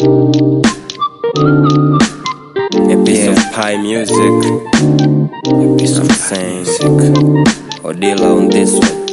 A piece of pie music. A piece of pie music. Odila on this one.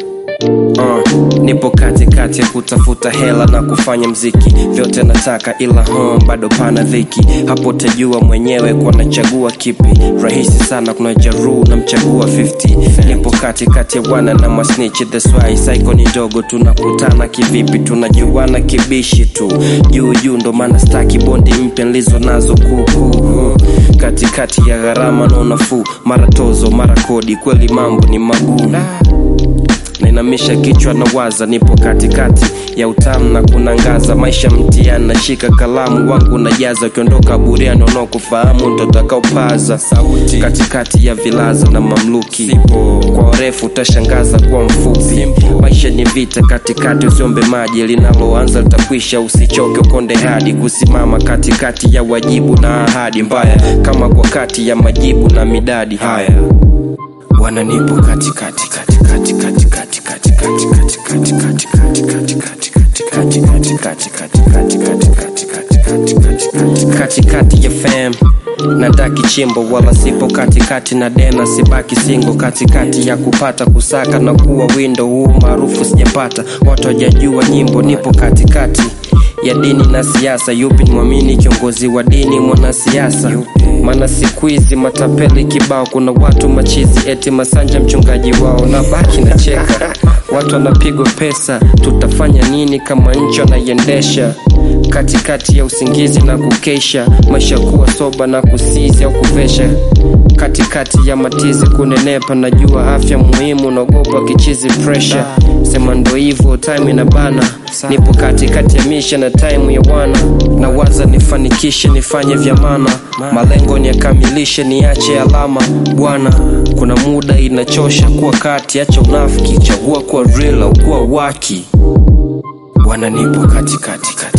Uh, nipo katikati ya kutafuta hela na kufanya mziki vyote nataka ila home bado pana dhiki hapo tajua mwenyewe kwa nachagua kipi rahisi sana kuna jaruu na mchagua 50 nipo katikati ya bwana na masnichi the swai saiko ni ndogo tunakutana kivipi tunajuana kibishi tu juu juu ndo maana staki bondi mpya nlizo nazo kuukuu katikati ya gharama na unafuu mara tozo mara kodi kweli mambo ni magumu nainamisha kichwa na waza nipo katikati ya utamu na kunangaza maisha mtiani nashika kalamu wangu najaza ukiondoka buriani unaokufahamu ndo takaopaza sauti katikati ya vilaza na mamluki Sipo. kwa urefu utashangaza kuwa mfupi maisha ni vita katikati usiombe maji linaloanza litakwisha usichoke ukonde hadi kusimama katikati ya wajibu na ahadi mbaya kama kwa kati ya majibu na midadi haya bwana nipo katikati katikati katikati katikati katikati katikati katikati katikati katikati katikati katikati katikati katikati ya fam nadaki chimbo wala sipo katikati na dena sibaki singo katikati ya kupata kusaka na kuwa windo huu maarufu sijapata watu wajajua nyimbo nipo katikati ya dini na siasa yupi ni mwamini kiongozi wa dini mwanasiasa maana siku hizi matapeli kibao kuna watu machizi eti masanja mchungaji wao na baki na cheka watu wanapigwa pesa tutafanya nini kama nchi wanaiendesha katikati ya usingizi na kukesha maisha kuwa soba na kusizi au kuvesha katikati ya matizi kunenepa najua afya muhimu naogopa kichizi pressure sema ndo hivyo time ina bana nipo katikati ya misha na time ya wana na waza nifanikishe nifanye vya maana malengo niyakamilishe niache alama bwana kuna muda inachosha kuwa kati acha unafiki chagua kuwa real au kuwa waki bwana nipo katikati kati